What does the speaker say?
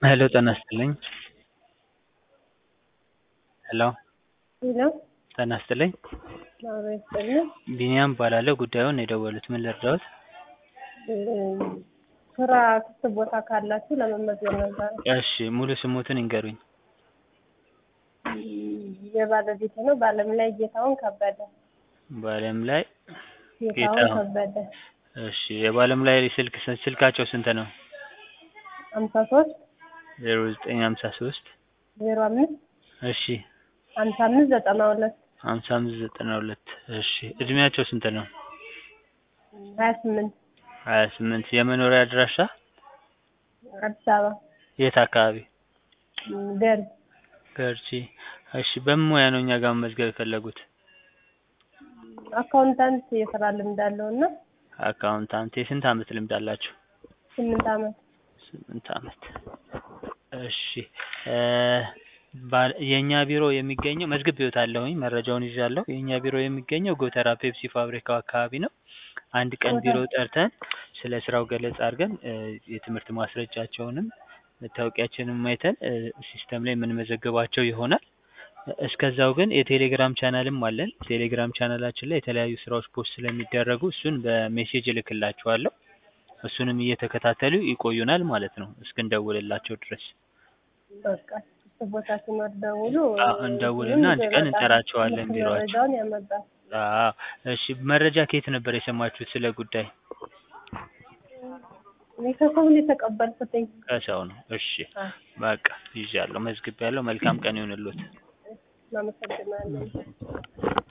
ሄሎ ጤና ይስጥልኝ ሄሎ ሄሎ ጤና ይስጥልኝ አብሮ ይስጥልኝ። ቢኒያም እባላለሁ ጉዳዩን ነው የደወሉት ምን ልርዳዎት ስራ ክፍት ቦታ ካላችሁ ለመመዝገብ ነበር። እሺ ሙሉ ስሞትን ይንገሩኝ የባለቤት ነው ባለም ላይ ጌታውን ከበደ በአለም ላይ ጌታውን ጌታሁን። ከበደ እሺ የባለም ላይ ስልክ ስልካቸው ስንት ነው ሀምሳ ሶስት ዜሮ ዘጠኝ ሀምሳ ሶስት ዜሮ አምስት እሺ ሀምሳ አምስት ዘጠና ሁለት ሀምሳ አምስት ዘጠና ሁለት እሺ እድሜያቸው ስንት ነው ሀያ ስምንት ሀያ ስምንት የመኖሪያ አድራሻ አዲስ አበባ የት አካባቢ ደርግ ገርጂ እሺ በምን ሙያ ነው እኛ ጋር መመዝገብ የፈለጉት አካውንታንት የስራ ልምድ አለው እና አካውንታንት የስንት አመት ልምድ አላችሁ ስምንት አመት ስምንት አመት እሺ እ ባል- የእኛ ቢሮ የሚገኘው መዝግቤዎታለሁኝ መረጃውን ይዣለሁ የእኛ ቢሮ የሚገኘው ጎተራ ፔፕሲ ፋብሪካው አካባቢ ነው አንድ ቀን ቢሮ ጠርተን ስለ ስራው ገለጻ አድርገን እ የትምህርት ማስረጃቸውንም መታወቂያችንም አይተን እ ሲስተም ላይ የምንመዘግባቸው ይሆናል እስከዛው ግን የቴሌግራም ቻናልም አለን ቴሌግራም ቻናላችን ላይ የተለያዩ ስራዎች ፖስት ስለሚደረጉ እሱን በሜሴጅ እልክላችኋለሁ እሱንም እየተከታተሉ ይቆዩናል ማለት ነው እስክንደውልላቸው ድረስ በቃ ክፍት ቦታ ሲኖር ደውሉ አዎ፣ እንደውልና አንድ ቀን እንጠራቸዋለን ቢሮአችን። መረጃውን ያመጣል አዎ እሺ መረጃ ከየት ነበር የሰማችሁት ስለ ጉዳይ እኔ ከሰው ነው የተቀበልኩትኝ ከሰው ነው እሺ አ በቃ ይዣለሁ መዝግቤያለሁ መልካም ቀን ይሁንልዎት እናመሰግናለን